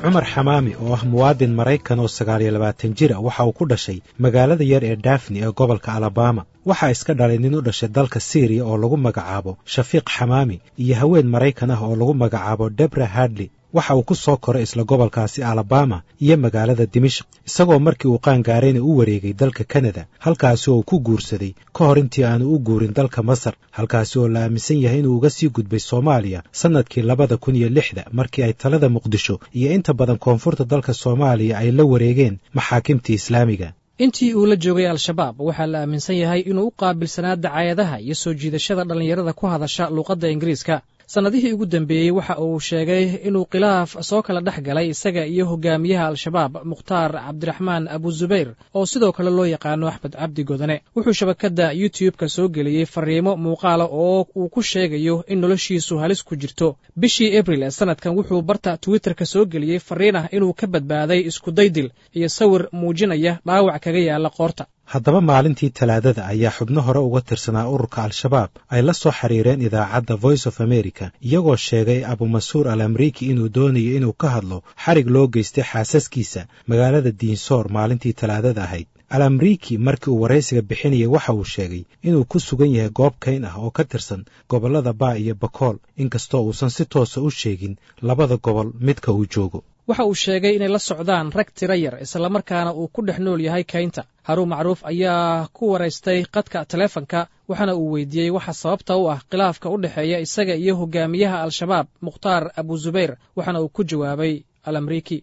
cumar xamaami oo ah muwaadin maraykan oo sagaal iyo labaatan jira waxa uu ku dhashay magaalada yar ee dafni ee gobolka alabama waxaa iska dhalay nin u dhashay dalka syriya oo lagu magacaabo shafiiq xamaami iyo haween maraykan ah oo lagu magacaabo debra hadley waxa uu ku soo koray isla gobolkaasi alabama iyo magaalada dimishk isagoo markii uu qaangaarayna u wareegay dalka kanada halkaasi oo uu ku guursaday ka hor intii aanu u guurin dalka masar halkaasi oo la aaminsan yahay inuu uga sii gudbay soomaaliya sannadkii labada kun iyo lixda markii ay talada muqdisho iyo inta badan koonfurta dalka soomaaliya ay la wareegeen maxaakimtii islaamiga intii uu la joogay al-shabaab waxaa la aaminsan yahay inuu u qaabilsanaa dacaayadaha iyo soo jiidashada dhallinyarada ku hadasha luuqadda ingiriiska sannadihii ugu dambeeyey waxa uu sheegay inuu khilaaf soo kala dhex galay isaga iyo hogaamiyaha al-shabaab mukhtaar cabdiraxmaan abuzubayr oo sidoo kale loo yaqaano axmed cabdi godane wuxuu shabakadda youtube-ka soo geliyey fariimo muuqaala oo uu ku sheegayo in noloshiisu halis ku jirto bishii abril ee sannadkan wuxuu barta twitterka soo geliyey fariin ah inuu ka badbaaday iskudaydil iyo sawir muujinaya dhaawac kaga yaala qoorta haddaba maalintii talaadada ayaa xubno hore uga tirsanaa ururka al-shabaab ay la soo xiriireen idaacadda voice of america iyagoo sheegay abumasuur al amriiki inuu doonayo inuu ka hadlo xarig loo geystay xaasaskiisa magaalada diinsoor maalintii talaadada ahayd al amriiki markii uu waraysiga bixinayay waxa uu sheegay inuu ku sugan yahay goob kayn ah oo ka tirsan gobollada baa iyo bakool inkastoo uusan si toosa u sheegin labada gobol midka uu joogo waxa uu sheegay inay la socdaan rag tira yar islamarkaana uu ku dhex nool yahay kaynta haruun macruuf ayaa ku waraystay qadka taleefonka waxaana uu weydiiyey waxa sababta u ah khilaafka u dhexeeya isaga iyo hogaamiyaha al-shabaab mukhtaar abuzubayr waxaana uu ku jawaabay al amriiki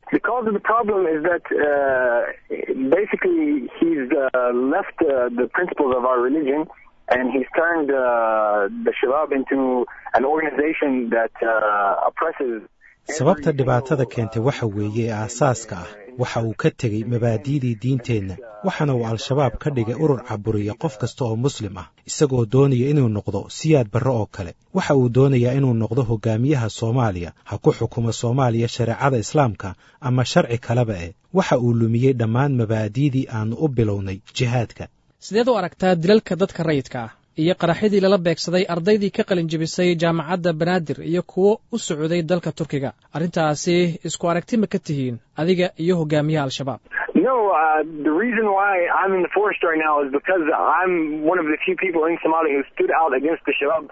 and he's turned uh, the Shabab into an organization that uh, oppresses sababta dhibaatada keentay waxa weeye ee aasaaska ah waxa uu ka tegey mabaadi'dii diinteenna waxaana uu al-shabaab ka dhigay urur caburiya qof kasta oo muslim ah isagoo doonaya inuu noqdo siyaad barre oo kale waxa uu doonayaa inuu noqdo hogaamiyaha soomaaliya ha ku xukumo soomaaliya shareecada islaamka ama sharci kaleba eh waxa uu lumiyey dhammaan mabaadi'dii aannu u bilownay jihaadka sideed u aragtaa dilalka dadka rayidka ah iyo qaraxyadii lala beegsaday ardaydii ka qalin jebisay jaamacadda banaadir iyo kuwo u socday dalka turkiga arrintaasi isku aragti ma ka tihiin adiga iyo hogaamiyaha al-shabaab No, uh, the reason why I'm in the forest right now is because I'm one of the few people in Somalia who stood out against the Shabab.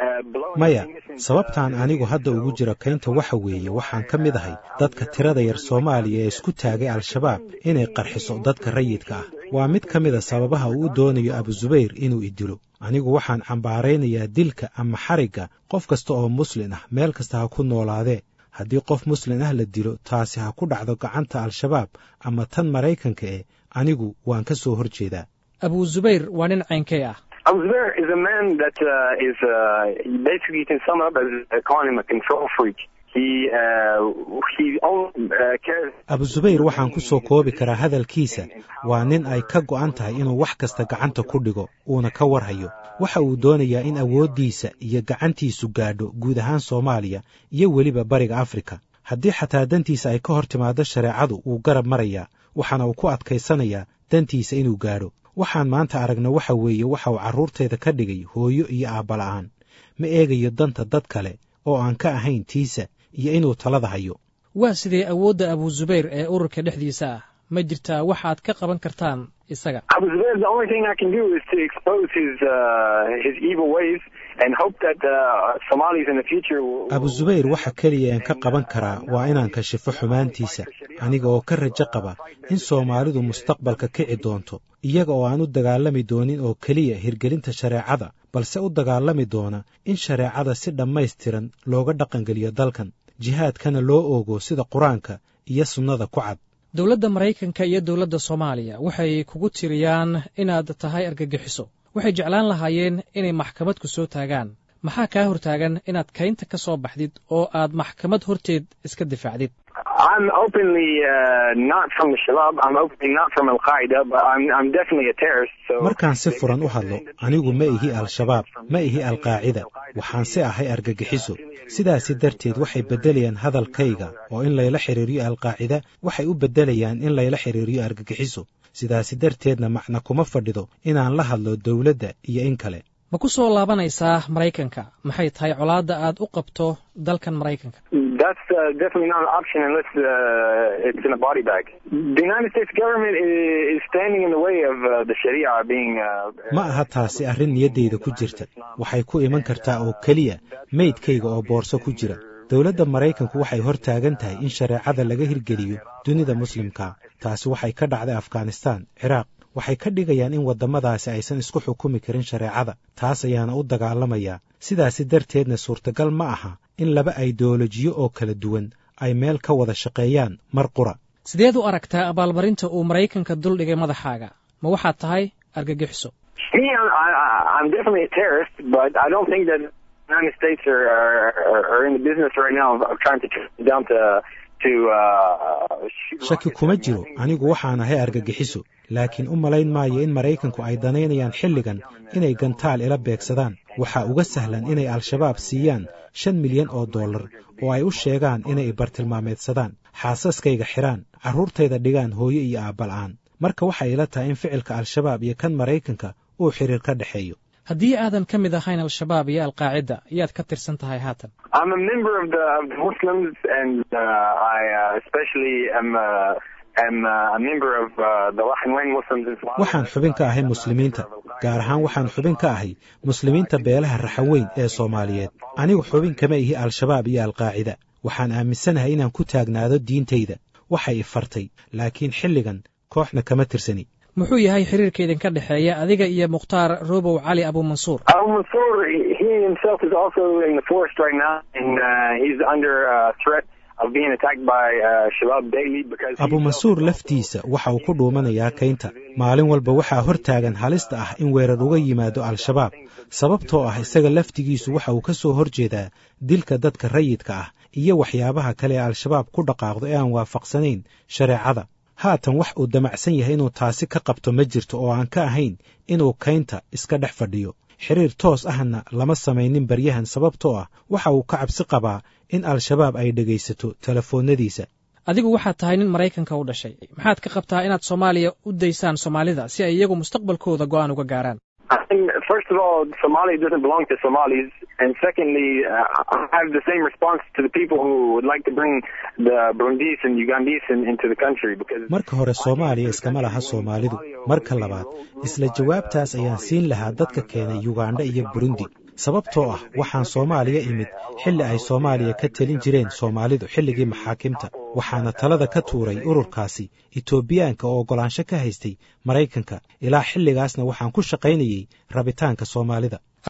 maya sababtaan anigu hadda ugu jiro kaynta waxa weeye waxaan ka mid ahay dadka tirada yar soomaaliya ee isku taagay al-shabaab inay qarxiso dadka rayidka ah waa mid ka mida sababaha uu u doonayo abuzubayr inuu idilo anigu waxaan cambaaraynayaa dilka ama xarigga qof kasta oo muslin ah meel kasta ha ku noolaadee haddii qof muslin ah la dilo taasi ha ku dhacdo gacanta al-shabaab ama tan maraykanka eh anigu waan ka soo hor jeedaa abuzubayr waa nin caynkay ah Abu Zubair is a man that uh, is uh, basically you can sum up as uh, calling him a control freak. He uh, he only uh, cares. abuzubayr waxaan ku soo koobi karaa hadalkiisa waa nin ay ka go'an tahay inuu wax kasta gacanta ku dhigo uuna ka warhayo waxa uu doonayaa in awooddiisa iyo gacantiisu gaadho guud ahaan soomaaliya iyo weliba bariga afrika haddii xataa dantiisa ay ka hor timaado shareecadu wuu garab marayaa waxaana uu ku adkaysanayaa dantiisa inuu gaadho waxaan maanta aragna waxa weeye waxa uu carruurtayda ka dhigay hooyo iyo aabbala'aan ma eegayo danta dad kale oo aan ka ahayn tiisa iyo inuu talada hayo waa sidee awoodda abuzubayr ee ururka dhexdiisa ah ma jirtaa waxaad ka qaban kartaan isaga Abu Zubair, the only thing I can do is to expose his uh, his evil ways and hope that uh, Somalis in the future will. abuzubayr waxa keliya aan ka qaban karaa waa inaan kashifo xumaantiisa aniga oo ka rajo qaba in soomaalidu mustaqbalka kici doonto iyaga oo aan u dagaalami doonin oo keliya hirgelinta shareecada balse u dagaalami doona in shareecada si dhammaystiran looga dhaqangeliyo dalkan jihaadkana loo oogo sida qur-aanka iyo sunnada ku cad dowladda maraykanka iyo dowladda soomaaliya waxay kugu tiriyaan inaad tahay argagixiso waxay jeclaan lahaayeen inay maxkamad ku soo taagaan maxaa kaa hortaagan inaad kaynta ka soo baxdid oo aad maxkamad horteed iska difaacdid I'm openly uh, not from the Shabab. I'm openly not from Al Qaeda, but I'm I'm definitely a terrorist. So markaan si furan u hadlo anigu ma ihi al-shabaab ma ihi alqaacida waxaan si ahay argagixiso sidaasi darteed waxay beddelayaan hadalkayga oo in layla xiriiriyo alqaacida waxay u beddelayaan in layla xiriiriyo argagixiso sidaasi darteedna macna kuma fadhido inaan la hadlo dowladda iyo in kale ma ku soo laabanaysaa maraykanka maxay tahay colaadda aad u qabto dalkan maraykanka That's uh, definitely not an option unless uh, it's in a body bag. The United States government is, is standing in the way of uh, the Sharia being. Uh, ma aha taasi arrin niyaddayda ku jirta waxay ku iman kartaa oo keliya meydkayga oo boorso ku jira dowladda maraykanku waxay hor taagan tahay in shareecada laga hirgeliyo dunida muslimka taasi waxay ka dhacday afghanistaan ciraaq waxay ka dhigayaan in waddamadaasi aysan isku xukumi karin shareecada taas ayaana u dagaalamayaa sidaasi darteedna suurtagal ma aha in laba aideolojiyo oo kala duwan ay meel ka wada shaqeeyaan mar qura sideed u aragtaa abaalmarinta uu maraykanka duldhigay madaxaaga ma waxaad tahay argagixiso me, I'm, I, I'm definitely a terrorist, but I don't think that the United States are, are, are in the business right now of, of trying to track me down to. to uh, shoot shaki rockets kuma at me. jiro anigu waxaan ahay argagixiso laakiin u malayn maayo in maraykanku ay danaynayaan xilligan inay gantaal ila beegsadaan waxaa uga sahlan inay al-shabaab siiyaan shan milyan oo dollar oo ay u sheegaan inay bartilmaameedsadaan xaasaskayga xidhaan carruurtayda dhigaan hooyo iyo aabbal-aan marka waxay ila tahay in ficilka al-shabaab iyo kan maraykanka uu xiriir ka dhexeeyo haddii aadan ka mid ahayn al-shabaab iyo alqaacida yaad ka tirsan tahay haatan I'm a member of the, of the Muslims, and uh, I uh, especially am uh, am uh, a member of uh, the Rakhine Muslims in Somalia. waxaan xubin ka ahay muslimiinta gaar ahaan waxaan xubin ka ahay muslimiinta beelaha raxaweyn ee soomaaliyeed anigu xubin kama ihi al-shabaab iyo alqaacida waxaan aaminsanahay inaan ku taagnaado diintayda waxay i fartay laakiin xilligan kooxna kama tirsani muxuu yahay xiriirka idinka dhexeeya adiga iyo mukhtaar robow cali abuumansuur Al Mansour, he himself is also in the forest right now, and uh, he's under uh, threat of being attacked by uh, Shabab daily because. he abu mansuur himself is laftiisa waxa uu ku dhuumanayaa kaynta maalin walba waxaa hor taagan halista ah in weerar uga yimaado al-shabaab sababtoo ah isaga laftigiisu waxa uu ka soo horjeedaa dilka dadka rayidka ah iyo waxyaabaha kale ee al-shabaab ku dhaqaaqdo ee aan waafaqsanayn shareecada haatan wax uu damacsan yahay inuu taasi ka qabto ma jirto oo aan ka ahayn inuu kaynta iska dhex fadhiyo xiriir toos ahna lama samaynin baryahan sababtoo ah waxa uu ka cabsi qabaa in al-shabaab ay dhegaysato telefoonnadiisa adigu waxaad tahay nin maraykanka u dhashay maxaad ka qabtaa inaad soomaaliya u daysaan soomaalida si ay iyagu mustaqbalkooda go'aan uga gaaraan I think, first of all, Somalia doesn't belong to Somalis, and secondly, uh, I have the same response to the people who would like to bring the Burundis and Ugandese in, into the country because. marka hore soomaaliya iskama laha soomaalidu marka labaad isla jawaabtaas ayaan siin lahaa dadka keenay yugandha iyo burundi sababtoo ah waxaan soomaaliya imid xilli ay soomaaliya ka telin jireen soomaalidu xilligii maxaakimta waxaana talada ka tuuray ururkaasi etoobiyaanka oo oggolaansho ka haystay maraykanka ilaa xilligaasna waxaan ku shaqaynayey rabitaanka soomaalida